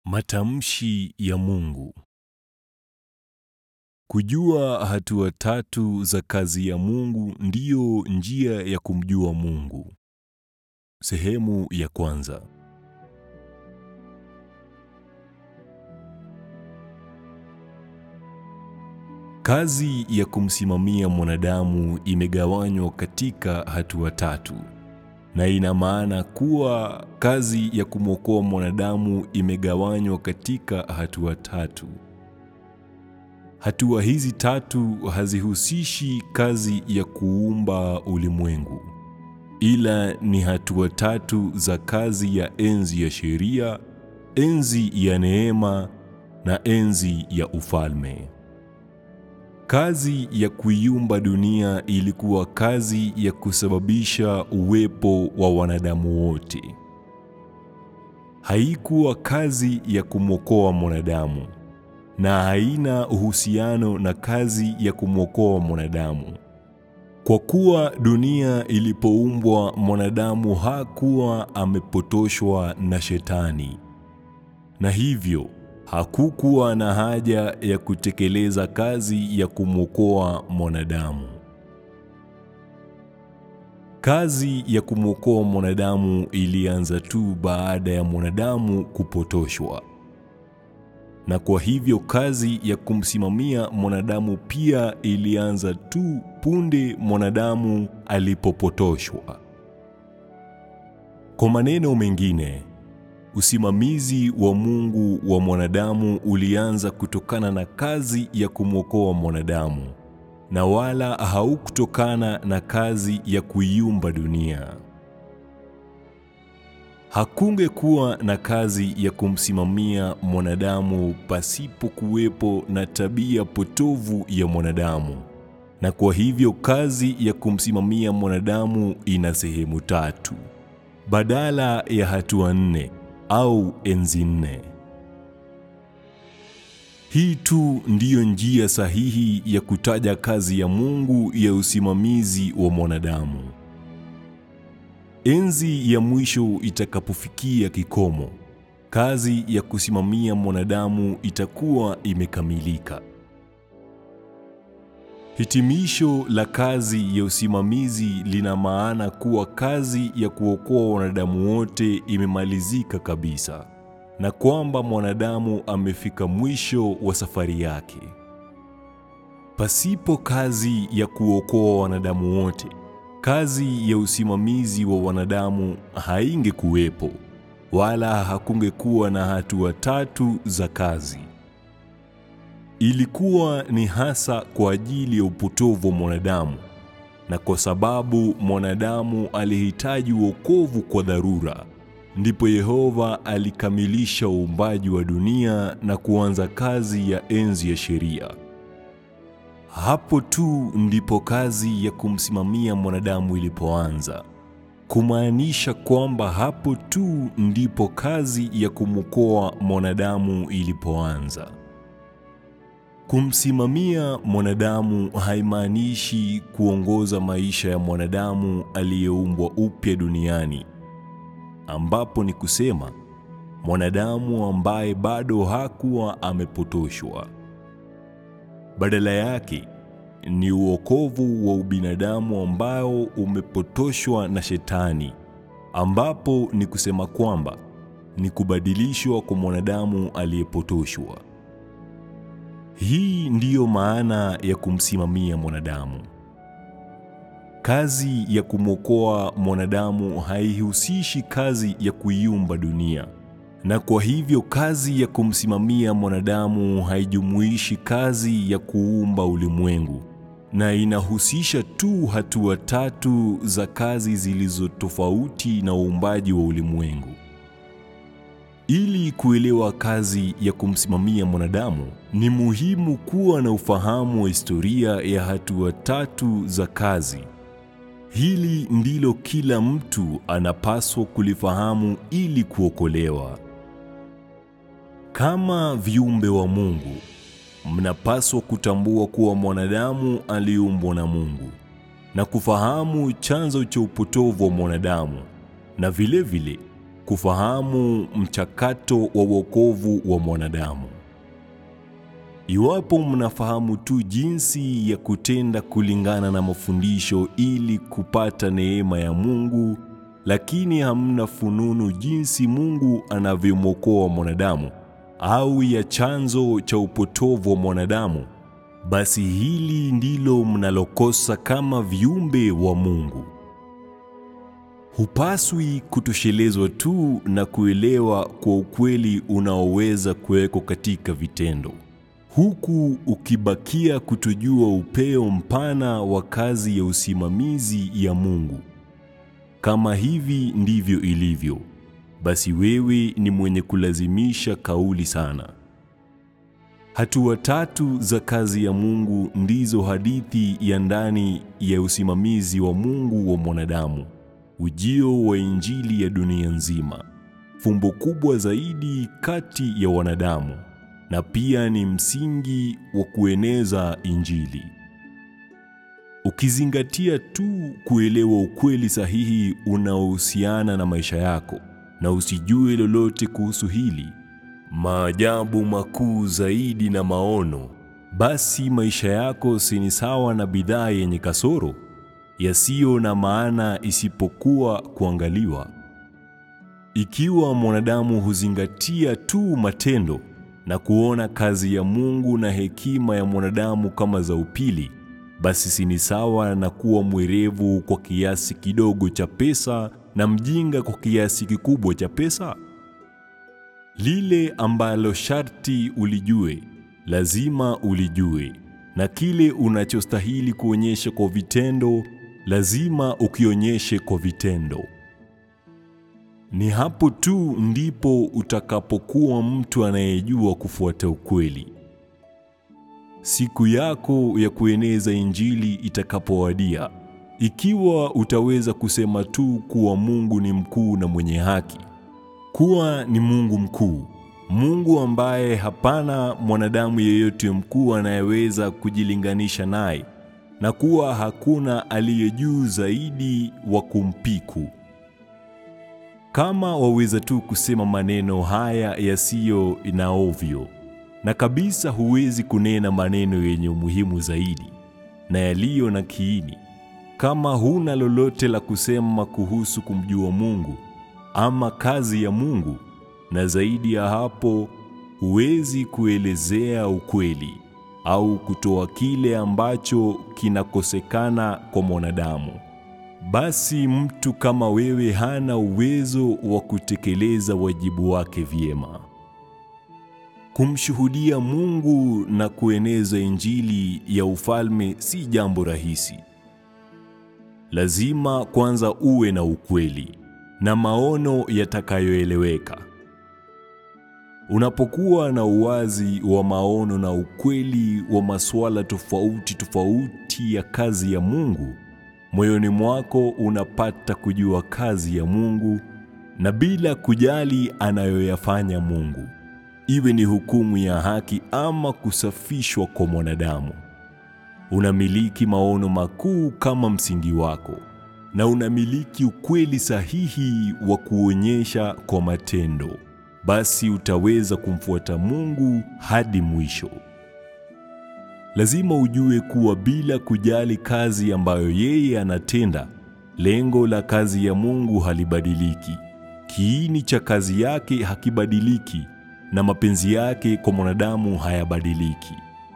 Matamshi ya Mungu. Kujua hatua tatu za kazi ya Mungu ndiyo njia ya kumjua Mungu. Sehemu ya kwanza. Kazi ya kumsimamia mwanadamu imegawanywa katika hatua tatu, na ina maana kuwa kazi ya kumwokoa mwanadamu imegawanywa katika hatua tatu. Hatua hizi tatu hazihusishi kazi ya kuumba ulimwengu, ila ni hatua tatu za kazi ya enzi ya sheria, enzi ya neema na enzi ya ufalme. Kazi ya kuiumba dunia ilikuwa kazi ya kusababisha uwepo wa wanadamu wote. Haikuwa kazi ya kumwokoa mwanadamu na haina uhusiano na kazi ya kumwokoa mwanadamu. Kwa kuwa dunia ilipoumbwa, mwanadamu hakuwa amepotoshwa na Shetani, na hivyo hakukuwa na haja ya kutekeleza kazi ya kumwokoa mwanadamu. Kazi ya kumwokoa mwanadamu ilianza tu baada ya mwanadamu kupotoshwa, na kwa hivyo kazi ya kumsimamia mwanadamu pia ilianza tu punde mwanadamu alipopotoshwa. Kwa maneno mengine, usimamizi wa Mungu wa mwanadamu ulianza kutokana na kazi ya kumwokoa mwanadamu na wala haukutokana na kazi ya kuiumba dunia. Hakungekuwa na kazi ya kumsimamia mwanadamu pasipo kuwepo na tabia potovu ya mwanadamu, na kwa hivyo kazi ya kumsimamia mwanadamu ina sehemu tatu badala ya hatua nne au enzi nne. Hii tu ndiyo njia sahihi ya kutaja kazi ya Mungu ya usimamizi wa mwanadamu. Enzi ya mwisho itakapofikia kikomo, kazi ya kusimamia mwanadamu itakuwa imekamilika. Hitimisho la kazi ya usimamizi lina maana kuwa kazi ya kuokoa wanadamu wote imemalizika kabisa na kwamba mwanadamu amefika mwisho wa safari yake. Pasipo kazi ya kuokoa wanadamu wote, kazi ya usimamizi wa wanadamu haingekuwepo wala hakungekuwa na hatua tatu za kazi. Ilikuwa ni hasa kwa ajili ya upotovu wa mwanadamu, na kwa sababu mwanadamu alihitaji wokovu kwa dharura, ndipo Yehova alikamilisha uumbaji wa dunia na kuanza kazi ya enzi ya sheria. Hapo tu ndipo kazi ya kumsimamia mwanadamu ilipoanza, kumaanisha kwamba hapo tu ndipo kazi ya kumwokoa mwanadamu ilipoanza. Kumsimamia mwanadamu haimaanishi kuongoza maisha ya mwanadamu aliyeumbwa upya duniani, ambapo ni kusema mwanadamu ambaye bado hakuwa amepotoshwa. Badala yake ni uokovu wa ubinadamu ambao umepotoshwa na Shetani, ambapo ni kusema kwamba ni kubadilishwa kwa mwanadamu aliyepotoshwa. Hii ndiyo maana ya kumsimamia mwanadamu. Kazi ya kumwokoa mwanadamu haihusishi kazi ya kuiumba dunia, na kwa hivyo kazi ya kumsimamia mwanadamu haijumuishi kazi ya kuumba ulimwengu, na inahusisha tu hatua tatu za kazi zilizo tofauti na uumbaji wa ulimwengu. Ili kuelewa kazi ya kumsimamia mwanadamu, ni muhimu kuwa na ufahamu wa historia ya hatua tatu za kazi. Hili ndilo kila mtu anapaswa kulifahamu ili kuokolewa. Kama viumbe wa Mungu, mnapaswa kutambua kuwa mwanadamu aliumbwa na Mungu na kufahamu chanzo cha upotovu wa mwanadamu na vile vile kufahamu mchakato wa wokovu wa mwanadamu. Iwapo mnafahamu tu jinsi ya kutenda kulingana na mafundisho ili kupata neema ya Mungu, lakini hamna fununu jinsi Mungu anavyomwokoa mwanadamu au ya chanzo cha upotovu wa mwanadamu, basi hili ndilo mnalokosa kama viumbe wa Mungu. Hupaswi kutoshelezwa tu na kuelewa kwa ukweli unaoweza kuwekwa katika vitendo, huku ukibakia kutojua upeo mpana wa kazi ya usimamizi ya Mungu. Kama hivi ndivyo ilivyo, basi wewe ni mwenye kulazimisha kauli sana. Hatua tatu za kazi ya Mungu ndizo hadithi ya ndani ya usimamizi wa Mungu wa mwanadamu, ujio wa Injili ya dunia nzima, fumbo kubwa zaidi kati ya wanadamu, na pia ni msingi wa kueneza Injili. Ukizingatia tu kuelewa ukweli sahihi unaohusiana na maisha yako na usijue lolote kuhusu hili, maajabu makuu zaidi na maono, basi maisha yako si ni sawa na bidhaa yenye kasoro yasiyo na maana isipokuwa kuangaliwa. Ikiwa mwanadamu huzingatia tu matendo na kuona kazi ya Mungu na hekima ya mwanadamu kama za upili, basi si ni sawa na kuwa mwerevu kwa kiasi kidogo cha pesa na mjinga kwa kiasi kikubwa cha pesa? Lile ambalo sharti ulijue, lazima ulijue, na kile unachostahili kuonyesha kwa vitendo, lazima ukionyeshe kwa vitendo. Ni hapo tu ndipo utakapokuwa mtu anayejua kufuata ukweli. Siku yako ya kueneza Injili itakapowadia, ikiwa utaweza kusema tu kuwa Mungu ni mkuu na mwenye haki, kuwa ni Mungu mkuu, Mungu ambaye hapana mwanadamu yeyote mkuu anayeweza kujilinganisha naye, na kuwa hakuna aliye juu zaidi wa kumpiku. Kama waweza tu kusema maneno haya yasiyo na ovyo, na kabisa huwezi kunena maneno yenye umuhimu zaidi na yaliyo na kiini, kama huna lolote la kusema kuhusu kumjua Mungu ama kazi ya Mungu, na zaidi ya hapo huwezi kuelezea ukweli au kutoa kile ambacho kinakosekana kwa mwanadamu, basi mtu kama wewe hana uwezo wa kutekeleza wajibu wake vyema. Kumshuhudia Mungu na kueneza Injili ya ufalme si jambo rahisi. Lazima kwanza uwe na ukweli na maono yatakayoeleweka. Unapokuwa na uwazi wa maono na ukweli wa masuala tofauti tofauti ya kazi ya Mungu, moyoni mwako unapata kujua kazi ya Mungu na bila kujali anayoyafanya Mungu, iwe ni hukumu ya haki ama kusafishwa kwa mwanadamu. Unamiliki maono makuu kama msingi wako na unamiliki ukweli sahihi wa kuonyesha kwa matendo, basi utaweza kumfuata Mungu hadi mwisho. Lazima ujue kuwa bila kujali kazi ambayo yeye anatenda, lengo la kazi ya Mungu halibadiliki. Kiini cha kazi yake hakibadiliki na mapenzi yake kwa mwanadamu hayabadiliki.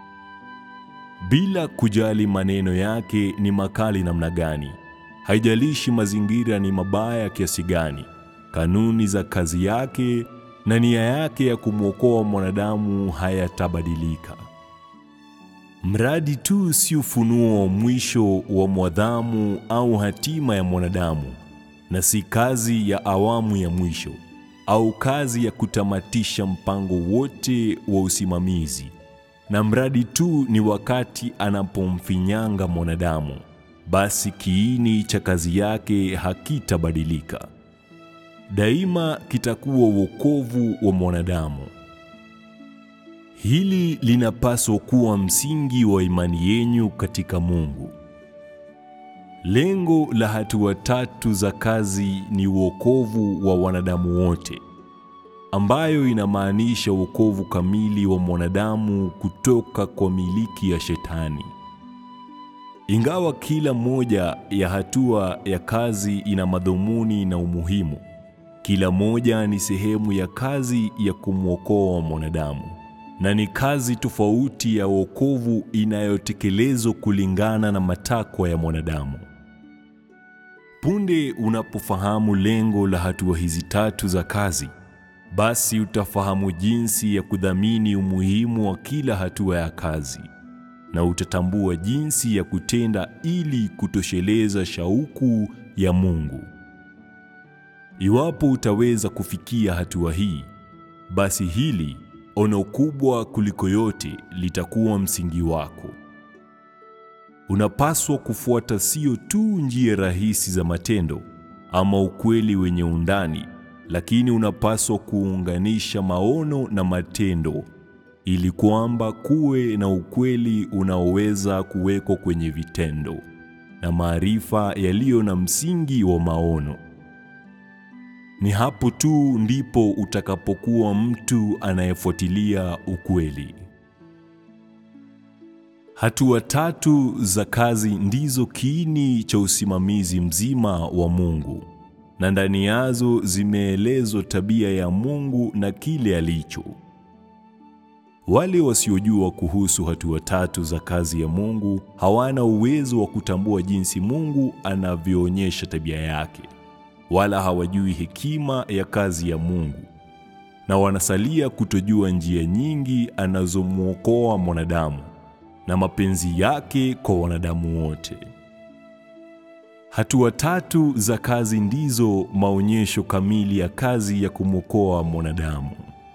Bila kujali maneno yake ni makali namna gani, haijalishi mazingira ni mabaya kiasi gani, kanuni za kazi yake na nia yake ya kumwokoa mwanadamu hayatabadilika. Mradi tu si ufunuo wa mwisho wa mwadhamu au hatima ya mwanadamu, na si kazi ya awamu ya mwisho au kazi ya kutamatisha mpango wote wa usimamizi, na mradi tu ni wakati anapomfinyanga mwanadamu, basi kiini cha kazi yake hakitabadilika. Daima kitakuwa wokovu wa mwanadamu. Hili linapaswa kuwa msingi wa imani yenyu katika Mungu. Lengo la hatua tatu za kazi ni uokovu wa wanadamu wote, ambayo inamaanisha uokovu kamili wa mwanadamu kutoka kwa miliki ya Shetani. Ingawa kila moja ya hatua ya kazi ina madhumuni na umuhimu, kila moja ni sehemu ya kazi ya kumwokoa mwanadamu, na ni kazi tofauti ya wokovu inayotekelezwa kulingana na matakwa ya mwanadamu. Punde unapofahamu lengo la hatua hizi tatu za kazi, basi utafahamu jinsi ya kudhamini umuhimu wa kila hatua ya kazi na utatambua jinsi ya kutenda ili kutosheleza shauku ya Mungu. Iwapo utaweza kufikia hatua hii, basi hili ono kubwa kuliko yote litakuwa msingi wako. Unapaswa kufuata sio tu njia rahisi za matendo ama ukweli wenye undani, lakini unapaswa kuunganisha maono na matendo ili kwamba kuwe na ukweli unaoweza kuwekwa kwenye vitendo na maarifa yaliyo na msingi wa maono. Ni hapo tu ndipo utakapokuwa mtu anayefuatilia ukweli. Hatua tatu za kazi ndizo kiini cha usimamizi mzima wa Mungu, na ndani yazo zimeelezwa tabia ya Mungu na kile alicho. Wale wasiojua kuhusu hatua tatu za kazi ya Mungu hawana uwezo wa kutambua jinsi Mungu anavyoonyesha tabia yake, wala hawajui hekima ya kazi ya Mungu, na wanasalia kutojua njia nyingi anazomwokoa mwanadamu na mapenzi yake kwa wanadamu wote. Hatua tatu za kazi ndizo maonyesho kamili ya kazi ya kumwokoa mwanadamu.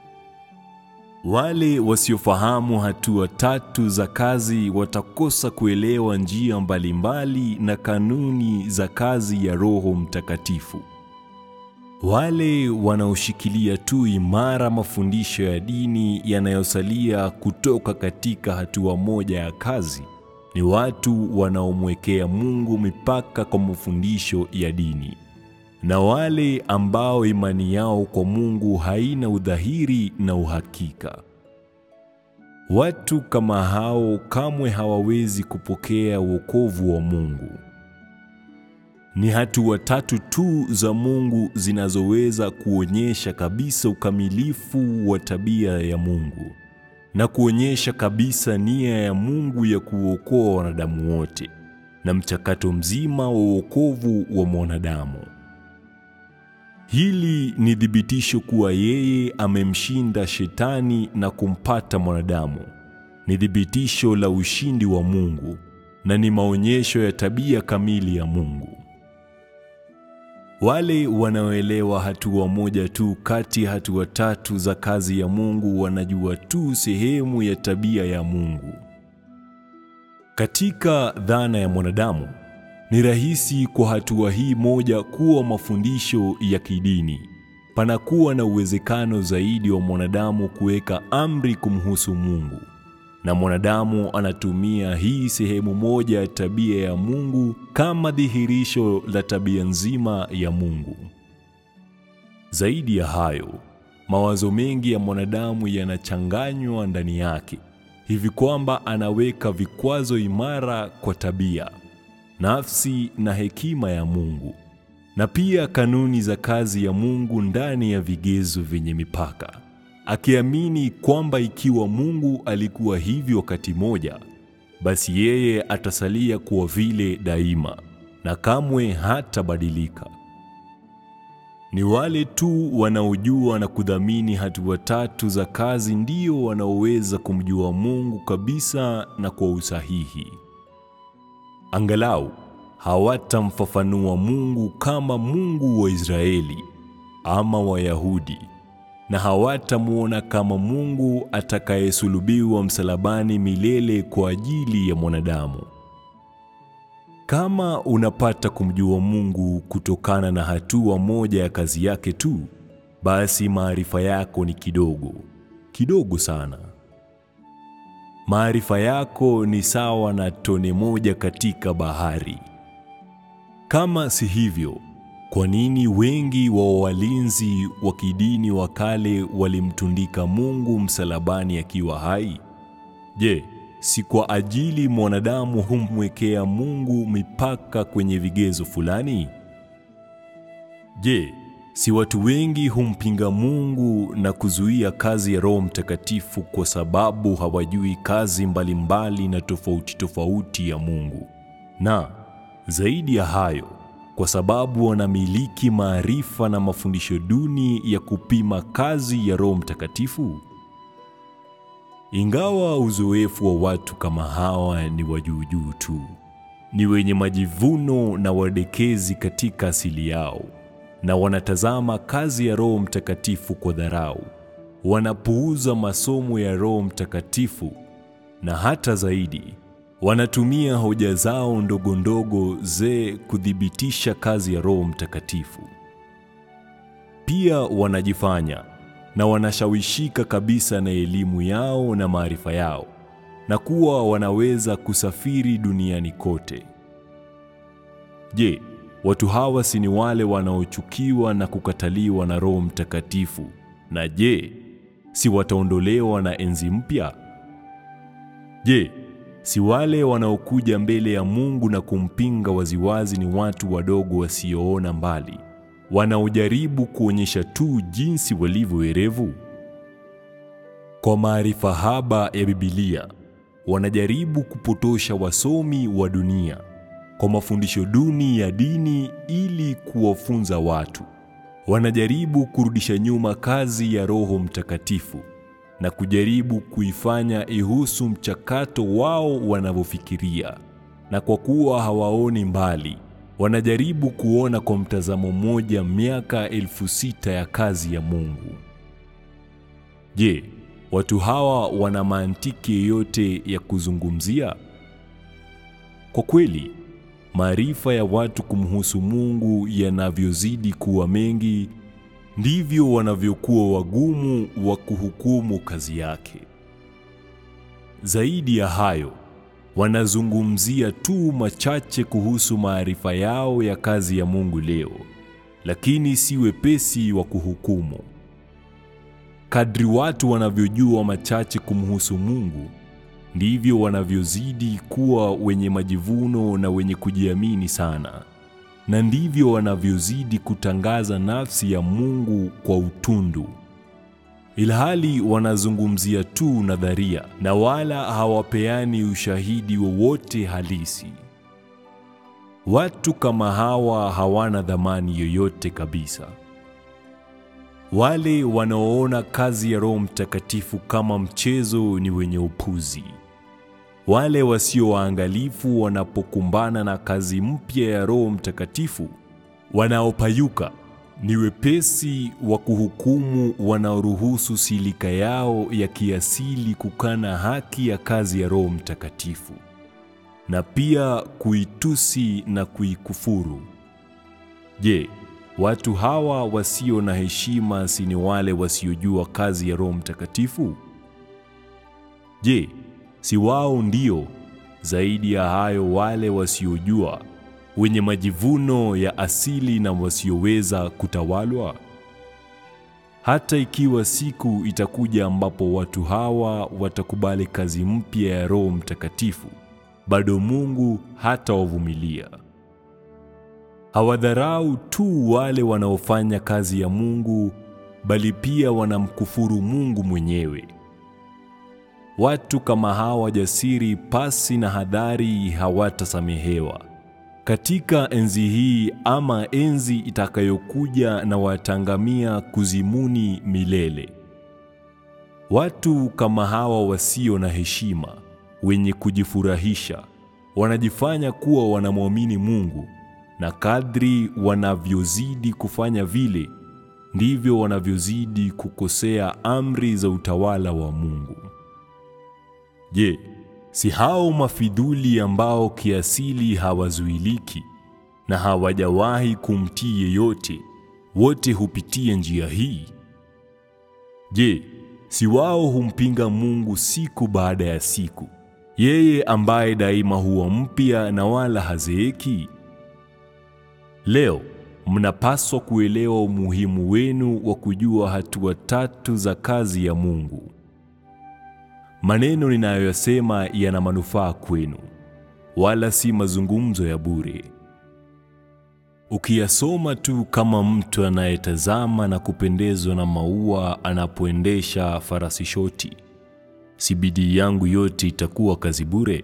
Wale wasiofahamu hatua tatu za kazi watakosa kuelewa njia mbalimbali na kanuni za kazi ya Roho Mtakatifu. Wale wanaoshikilia tu imara mafundisho ya dini yanayosalia kutoka katika hatua moja ya kazi ni watu wanaomwekea Mungu mipaka kwa mafundisho ya dini, na wale ambao imani yao kwa Mungu haina udhahiri na uhakika. Watu kama hao kamwe hawawezi kupokea wokovu wa Mungu. Ni hatua tatu tu za Mungu zinazoweza kuonyesha kabisa ukamilifu wa tabia ya Mungu na kuonyesha kabisa nia ya Mungu ya kuokoa wanadamu wote na mchakato mzima wa wokovu wa mwanadamu. Hili ni thibitisho kuwa yeye amemshinda Shetani na kumpata mwanadamu. Ni thibitisho la ushindi wa Mungu na ni maonyesho ya tabia kamili ya Mungu. Wale wanaoelewa hatua moja tu kati ya hatua tatu za kazi ya Mungu wanajua tu sehemu ya tabia ya Mungu. Katika dhana ya mwanadamu, ni rahisi kwa hatua hii moja kuwa mafundisho ya kidini. Panakuwa na uwezekano zaidi wa mwanadamu kuweka amri kumhusu Mungu, na mwanadamu anatumia hii sehemu moja ya tabia ya Mungu kama dhihirisho la tabia nzima ya Mungu. Zaidi ya hayo, mawazo mengi ya mwanadamu yanachanganywa ndani yake hivi kwamba anaweka vikwazo imara kwa tabia, nafsi na hekima ya Mungu, na pia kanuni za kazi ya Mungu ndani ya vigezo vyenye mipaka, akiamini kwamba ikiwa Mungu alikuwa hivyo wakati moja, basi yeye atasalia kuwa vile daima na kamwe hatabadilika. Ni wale tu wanaojua na kudhamini hatua tatu za kazi ndio wanaoweza kumjua Mungu kabisa na kwa usahihi. Angalau hawatamfafanua Mungu kama Mungu wa Israeli ama Wayahudi, na hawatamwona kama Mungu atakayesulubiwa msalabani milele kwa ajili ya mwanadamu. Kama unapata kumjua Mungu kutokana na hatua moja ya kazi yake tu, basi maarifa yako ni kidogo, kidogo sana. Maarifa yako ni sawa na tone moja katika bahari. Kama si hivyo, kwa nini wengi wa walinzi wa kidini wa kale walimtundika Mungu msalabani akiwa hai? Je, si kwa ajili mwanadamu humwekea Mungu mipaka kwenye vigezo fulani? Je, si watu wengi humpinga Mungu na kuzuia kazi ya Roho Mtakatifu kwa sababu hawajui kazi mbalimbali na tofauti tofauti ya Mungu? Na zaidi ya hayo, kwa sababu wanamiliki maarifa na mafundisho duni ya kupima kazi ya Roho Mtakatifu? Ingawa uzoefu wa watu kama hawa ni wa juu juu tu, ni wenye majivuno na wadekezi katika asili yao, na wanatazama kazi ya Roho Mtakatifu kwa dharau, wanapuuza masomo ya Roho Mtakatifu, na hata zaidi, wanatumia hoja zao ndogo ndogo ze kuthibitisha kazi ya Roho Mtakatifu. Pia wanajifanya na wanashawishika kabisa na elimu yao na maarifa yao na kuwa wanaweza kusafiri duniani kote. Je, watu hawa si ni wale wanaochukiwa na kukataliwa na Roho Mtakatifu? Na je, si wataondolewa na enzi mpya? Je, si wale wanaokuja mbele ya Mungu na kumpinga waziwazi ni watu wadogo wasioona mbali, wanaojaribu kuonyesha tu jinsi walivyo werevu? Kwa maarifa haba ya Biblia, wanajaribu kupotosha wasomi wa dunia kwa mafundisho duni ya dini ili kuwafunza watu. Wanajaribu kurudisha nyuma kazi ya Roho Mtakatifu na kujaribu kuifanya ihusu mchakato wao wanavyofikiria, na kwa kuwa hawaoni mbali, wanajaribu kuona kwa mtazamo mmoja miaka elfu sita ya kazi ya Mungu. Je, watu hawa wana mantiki yoyote ya kuzungumzia? Kwa kweli, maarifa ya watu kumhusu Mungu yanavyozidi kuwa mengi, ndivyo wanavyokuwa wagumu wa kuhukumu kazi yake. Zaidi ya hayo, wanazungumzia tu machache kuhusu maarifa yao ya kazi ya Mungu leo, lakini si wepesi wa kuhukumu. Kadri watu wanavyojua machache kumhusu Mungu, ndivyo wanavyozidi kuwa wenye majivuno na wenye kujiamini sana, na ndivyo wanavyozidi kutangaza nafsi ya Mungu kwa utundu, ilhali wanazungumzia tu nadharia na wala hawapeani ushahidi wowote halisi. Watu kama hawa hawana dhamani yoyote kabisa. Wale wanaoona kazi ya Roho Mtakatifu kama mchezo ni wenye upuzi. Wale wasio waangalifu wanapokumbana na kazi mpya ya Roho Mtakatifu, wanaopayuka ni wepesi wa kuhukumu, wanaoruhusu silika yao ya kiasili kukana haki ya kazi ya Roho Mtakatifu na pia kuitusi na kuikufuru. Je, watu hawa wasio na heshima si ni wale wasiojua kazi ya Roho Mtakatifu? Je, si wao ndio zaidi ya hayo wale wasiojua, wenye majivuno ya asili na wasioweza kutawalwa? Hata ikiwa siku itakuja ambapo watu hawa watakubali kazi mpya ya Roho Mtakatifu, bado Mungu hatawavumilia. Hawadharau tu wale wanaofanya kazi ya Mungu, bali pia wanamkufuru Mungu mwenyewe. Watu kama hawa jasiri pasi na hadhari hawatasamehewa katika enzi hii ama enzi itakayokuja, na watangamia kuzimuni milele. Watu kama hawa wasio na heshima, wenye kujifurahisha, wanajifanya kuwa wanamwamini Mungu, na kadri wanavyozidi kufanya vile, ndivyo wanavyozidi kukosea amri za utawala wa Mungu. Je, si hao mafidhuli ambao kiasili hawazuiliki na hawajawahi kumtii yeyote, wote hupitia njia hii? Je, si wao humpinga Mungu siku baada ya siku, yeye ambaye daima huwa mpya na wala hazeeki? Leo mnapaswa kuelewa umuhimu wenu wa kujua hatua tatu za kazi ya Mungu. Maneno ninayoyasema yana manufaa kwenu, wala si mazungumzo ya bure. Ukiyasoma tu kama mtu anayetazama na kupendezwa na maua anapoendesha farasi shoti, si bidii yangu yote itakuwa kazi bure?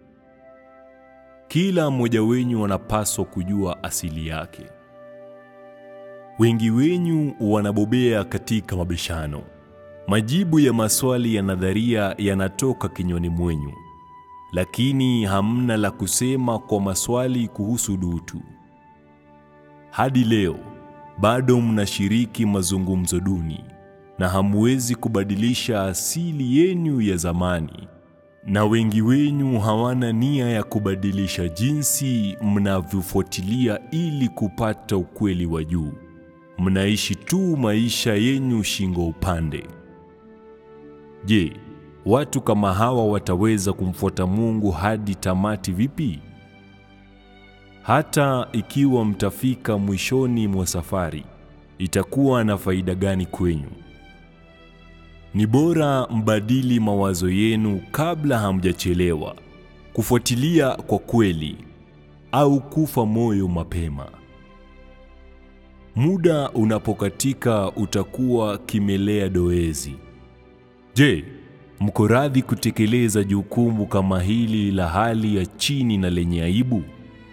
Kila mmoja wenyu wanapaswa kujua asili yake. Wengi wenyu wanabobea katika mabishano. Majibu ya maswali ya nadharia yanatoka kinywani mwenyu, lakini hamna la kusema kwa maswali kuhusu dutu. Hadi leo bado mnashiriki mazungumzo duni na hamwezi kubadilisha asili yenu ya zamani, na wengi wenyu hawana nia ya kubadilisha jinsi mnavyofuatilia ili kupata ukweli wa juu. Mnaishi tu maisha yenyu shingo upande. Je, watu kama hawa wataweza kumfuata Mungu hadi tamati vipi? Hata ikiwa mtafika mwishoni mwa safari, itakuwa na faida gani kwenyu? Ni bora mbadili mawazo yenu kabla hamjachelewa kufuatilia kwa kweli au kufa moyo mapema. Muda unapokatika utakuwa kimelea doezi. Je, mko radhi kutekeleza jukumu kama hili la hali ya chini na lenye aibu?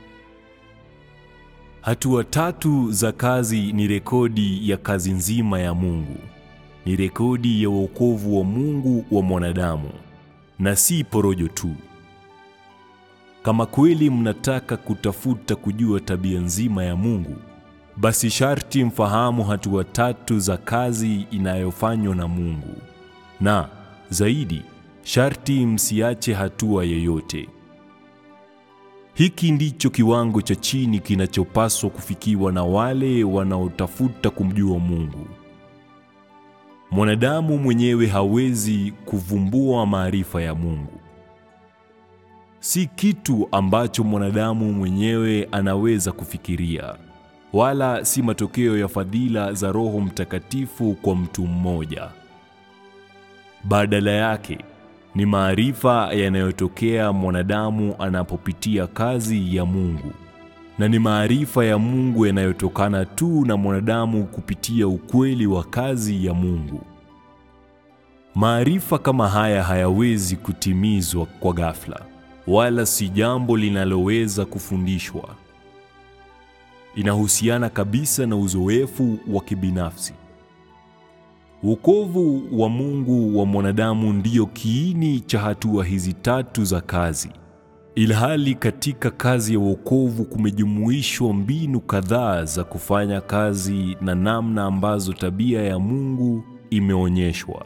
Hatua tatu za kazi ni rekodi ya kazi nzima ya Mungu. Ni rekodi ya wokovu wa Mungu wa mwanadamu na si porojo tu. Kama kweli mnataka kutafuta kujua tabia nzima ya Mungu, basi sharti mfahamu hatua tatu za kazi inayofanywa na Mungu. Na zaidi, sharti msiache hatua yoyote. Hiki ndicho kiwango cha chini kinachopaswa kufikiwa na wale wanaotafuta kumjua Mungu. Mwanadamu mwenyewe hawezi kuvumbua maarifa ya Mungu. Si kitu ambacho mwanadamu mwenyewe anaweza kufikiria, wala si matokeo ya fadhila za Roho Mtakatifu kwa mtu mmoja. Badala yake ni maarifa yanayotokea mwanadamu anapopitia kazi ya Mungu, na ni maarifa ya Mungu yanayotokana tu na mwanadamu kupitia ukweli wa kazi ya Mungu. Maarifa kama haya hayawezi kutimizwa kwa ghafla, wala si jambo linaloweza kufundishwa. Inahusiana kabisa na uzoefu wa kibinafsi. Wokovu wa Mungu wa mwanadamu ndiyo kiini cha hatua hizi tatu za kazi. Ilhali katika kazi ya wokovu kumejumuishwa mbinu kadhaa za kufanya kazi na namna ambazo tabia ya Mungu imeonyeshwa.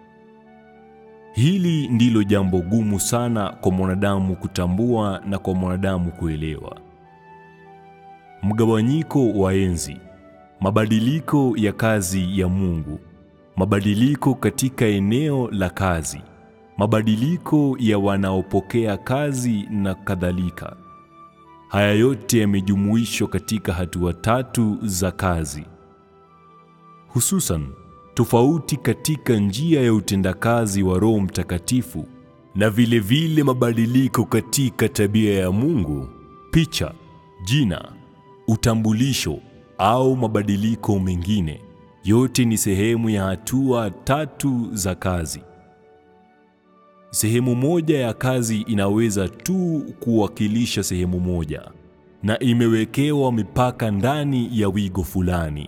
Hili ndilo jambo gumu sana kwa mwanadamu kutambua na kwa mwanadamu kuelewa. Mgawanyiko wa enzi, mabadiliko ya kazi ya Mungu, mabadiliko katika eneo la kazi, mabadiliko ya wanaopokea kazi na kadhalika. Haya yote yamejumuishwa katika hatua tatu za kazi. Hususan, tofauti katika njia ya utendakazi wa Roho Mtakatifu na vile vile mabadiliko katika tabia ya Mungu, picha, jina, utambulisho au mabadiliko mengine, yote ni sehemu ya hatua tatu za kazi. Sehemu moja ya kazi inaweza tu kuwakilisha sehemu moja na imewekewa mipaka ndani ya wigo fulani.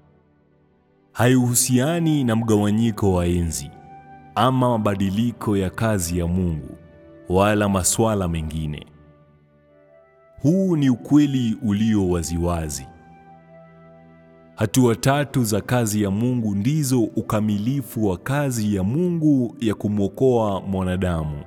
Haihusiani na mgawanyiko wa enzi ama mabadiliko ya kazi ya Mungu wala masuala mengine. Huu ni ukweli ulio waziwazi. Hatua tatu za kazi ya Mungu ndizo ukamilifu wa kazi ya Mungu ya kumwokoa mwanadamu.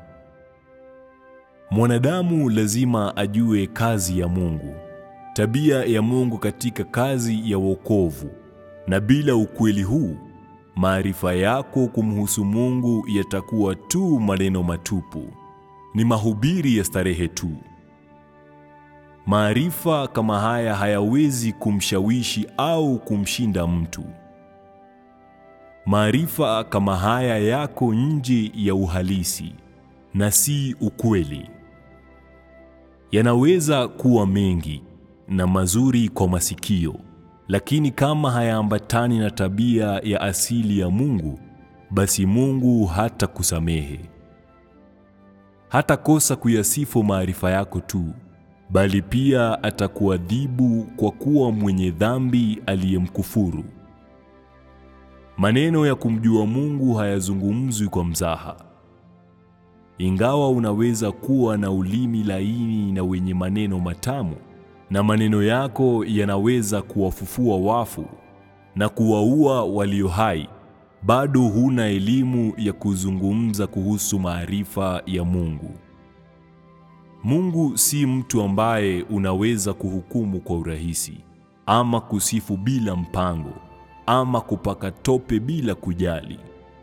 Mwanadamu lazima ajue kazi ya Mungu, tabia ya Mungu katika kazi ya wokovu, na bila ukweli huu, maarifa yako kumhusu Mungu yatakuwa tu maneno matupu, ni mahubiri ya starehe tu. Maarifa kama haya hayawezi kumshawishi au kumshinda mtu. Maarifa kama haya yako nje ya uhalisi na si ukweli. Yanaweza kuwa mengi na mazuri kwa masikio, lakini kama hayaambatani na tabia ya asili ya Mungu, basi Mungu hatakusamehe. Hatakosa kuyasifu maarifa yako tu, bali pia atakuadhibu kwa kuwa mwenye dhambi aliyemkufuru. Maneno ya kumjua Mungu hayazungumzwi kwa mzaha. Ingawa unaweza kuwa na ulimi laini na wenye maneno matamu, na maneno yako yanaweza kuwafufua wafu na kuwaua walio hai, bado huna elimu ya kuzungumza kuhusu maarifa ya Mungu. Mungu si mtu ambaye unaweza kuhukumu kwa urahisi, ama kusifu bila mpango, ama kupaka tope bila kujali.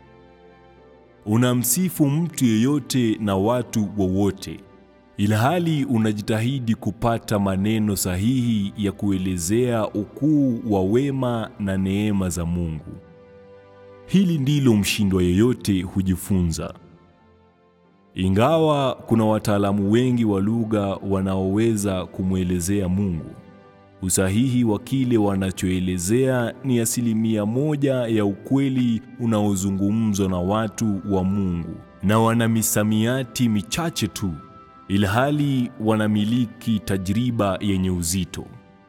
Unamsifu mtu yeyote na watu wowote, ilhali unajitahidi kupata maneno sahihi ya kuelezea ukuu wa wema na neema za Mungu. Hili ndilo mshindwa yeyote hujifunza. Ingawa kuna wataalamu wengi wa lugha wanaoweza kumwelezea Mungu, usahihi wa kile wanachoelezea ni asilimia moja ya ukweli unaozungumzwa na watu wa Mungu, na wana misamiati michache tu, ilhali wanamiliki tajriba yenye uzito.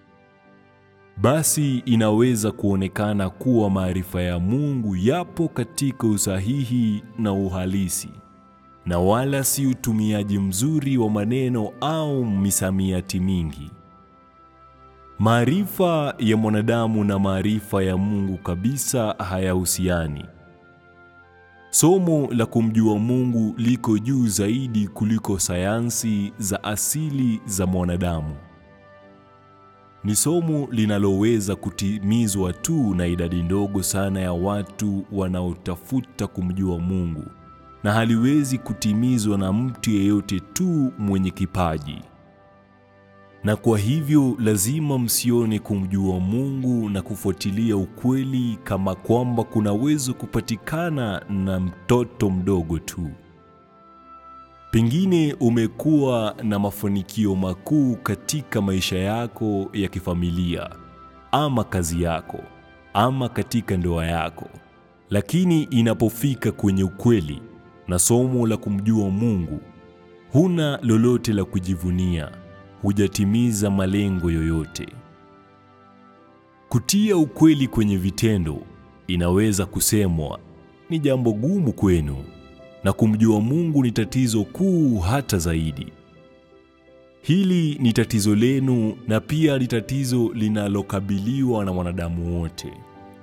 Basi inaweza kuonekana kuwa maarifa ya Mungu yapo katika usahihi na uhalisi na wala si utumiaji mzuri wa maneno au misamiati mingi. Maarifa ya mwanadamu na maarifa ya Mungu kabisa hayahusiani. Somo la kumjua Mungu liko juu zaidi kuliko sayansi za asili za mwanadamu. Ni somo linaloweza kutimizwa tu na idadi ndogo sana ya watu wanaotafuta kumjua Mungu na haliwezi kutimizwa na mtu yeyote tu mwenye kipaji. Na kwa hivyo lazima msione kumjua Mungu na kufuatilia ukweli kama kwamba kunaweza kupatikana na mtoto mdogo tu. Pengine umekuwa na mafanikio makuu katika maisha yako ya kifamilia ama kazi yako ama katika ndoa yako, lakini inapofika kwenye ukweli na somo la kumjua Mungu, huna lolote la kujivunia, hujatimiza malengo yoyote. Kutia ukweli kwenye vitendo inaweza kusemwa ni jambo gumu kwenu, na kumjua Mungu ni tatizo kuu hata zaidi. Hili ni tatizo lenu na pia ni tatizo linalokabiliwa na wanadamu wote.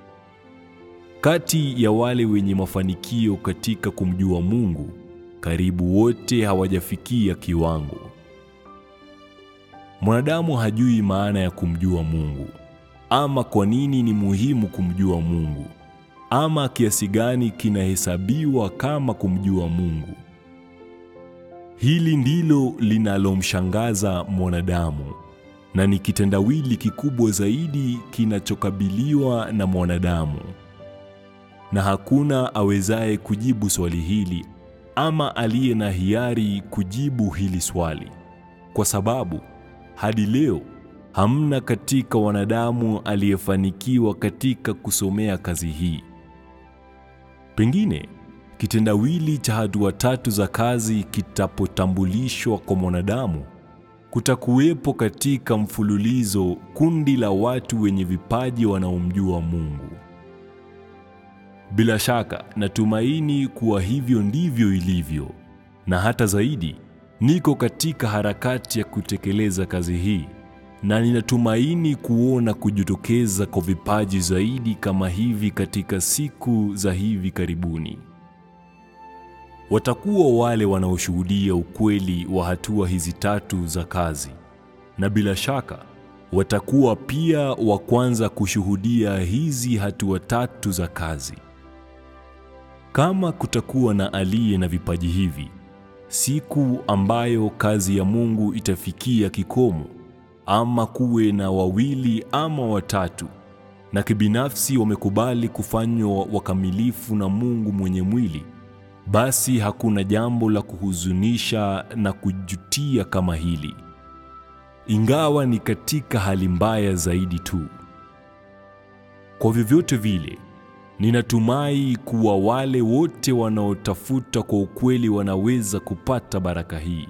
Kati ya wale wenye mafanikio katika kumjua Mungu, karibu wote hawajafikia kiwango. Mwanadamu hajui maana ya kumjua Mungu, ama kwa nini ni muhimu kumjua Mungu, ama kiasi gani kinahesabiwa kama kumjua Mungu. Hili ndilo linalomshangaza mwanadamu na ni kitendawili kikubwa zaidi kinachokabiliwa na mwanadamu na hakuna awezaye kujibu swali hili ama aliye na hiari kujibu hili swali, kwa sababu hadi leo hamna katika wanadamu aliyefanikiwa katika kusomea kazi hii. Pengine kitendawili cha hatua tatu za kazi kitapotambulishwa kwa mwanadamu, kutakuwepo katika mfululizo kundi la watu wenye vipaji wanaomjua Mungu. Bila shaka natumaini kuwa hivyo ndivyo ilivyo, na hata zaidi, niko katika harakati ya kutekeleza kazi hii, na ninatumaini kuona kujitokeza kwa vipaji zaidi kama hivi katika siku za hivi karibuni. Watakuwa wale wanaoshuhudia ukweli wa hatua hizi tatu za kazi, na bila shaka watakuwa pia wa kwanza kushuhudia hizi hatua tatu za kazi. Kama kutakuwa na aliye na vipaji hivi, siku ambayo kazi ya Mungu itafikia kikomo, ama kuwe na wawili ama watatu, na kibinafsi wamekubali kufanywa wakamilifu na Mungu mwenye mwili, basi hakuna jambo la kuhuzunisha na kujutia kama hili, ingawa ni katika hali mbaya zaidi tu. Kwa vyovyote vile, ninatumai kuwa wale wote wanaotafuta kwa ukweli wanaweza kupata baraka hii.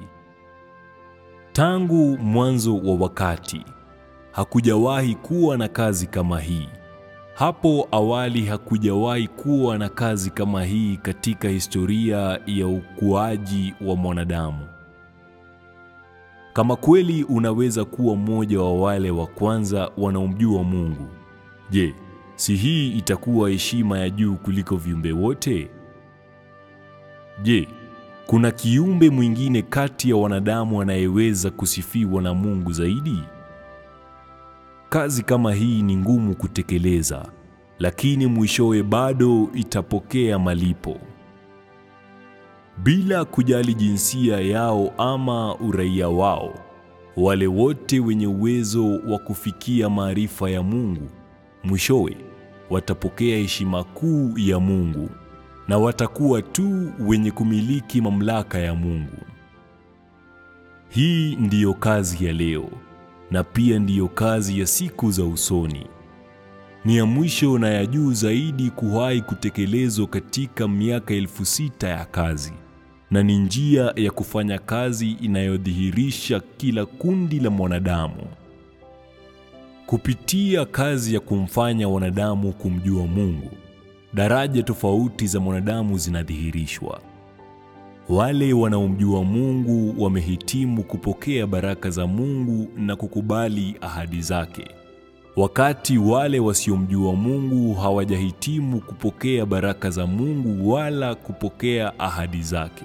Tangu mwanzo wa wakati hakujawahi kuwa na kazi kama hii. Hapo awali hakujawahi kuwa na kazi kama hii katika historia ya ukuaji wa mwanadamu. Kama kweli unaweza kuwa mmoja wa wale wa kwanza wanaomjua Mungu, je, si hii itakuwa heshima ya juu kuliko viumbe wote? Je, kuna kiumbe mwingine kati ya wanadamu anayeweza kusifiwa na Mungu zaidi? Kazi kama hii ni ngumu kutekeleza, lakini mwishowe bado itapokea malipo. Bila kujali jinsia yao ama uraia wao, wale wote wenye uwezo wa kufikia maarifa ya Mungu, mwishowe watapokea heshima kuu ya Mungu na watakuwa tu wenye kumiliki mamlaka ya Mungu. Hii ndiyo kazi ya leo na pia ndiyo kazi ya siku za usoni. Ni ya mwisho na ya juu zaidi kuwahi kutekelezwa katika miaka elfu sita ya kazi, na ni njia ya kufanya kazi inayodhihirisha kila kundi la mwanadamu. Kupitia kazi ya kumfanya wanadamu kumjua Mungu, daraja tofauti za mwanadamu zinadhihirishwa. Wale wanaomjua Mungu wamehitimu kupokea baraka za Mungu na kukubali ahadi zake, wakati wale wasiomjua Mungu hawajahitimu kupokea baraka za Mungu wala kupokea ahadi zake.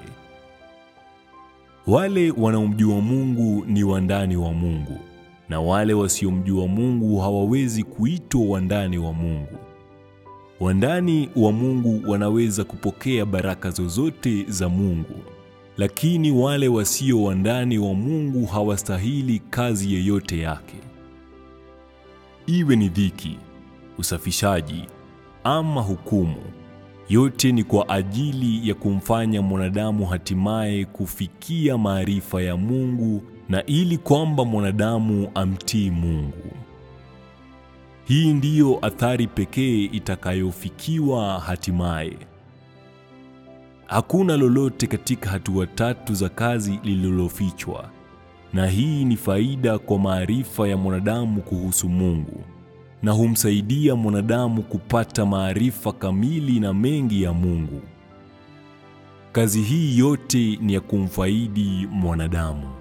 Wale wanaomjua Mungu ni wandani wa Mungu, na wale wasiomjua Mungu hawawezi kuitwa wandani wa Mungu. Wandani wa Mungu wanaweza kupokea baraka zozote za Mungu, lakini wale wasio wandani wa Mungu hawastahili kazi yoyote yake. Iwe ni dhiki, usafishaji ama hukumu, yote ni kwa ajili ya kumfanya mwanadamu hatimaye kufikia maarifa ya Mungu na ili kwamba mwanadamu amtii Mungu. Hii ndiyo athari pekee itakayofikiwa hatimaye. Hakuna lolote katika hatua tatu za kazi lililofichwa, na hii ni faida kwa maarifa ya mwanadamu kuhusu Mungu, na humsaidia mwanadamu kupata maarifa kamili na mengi ya Mungu. Kazi hii yote ni ya kumfaidi mwanadamu.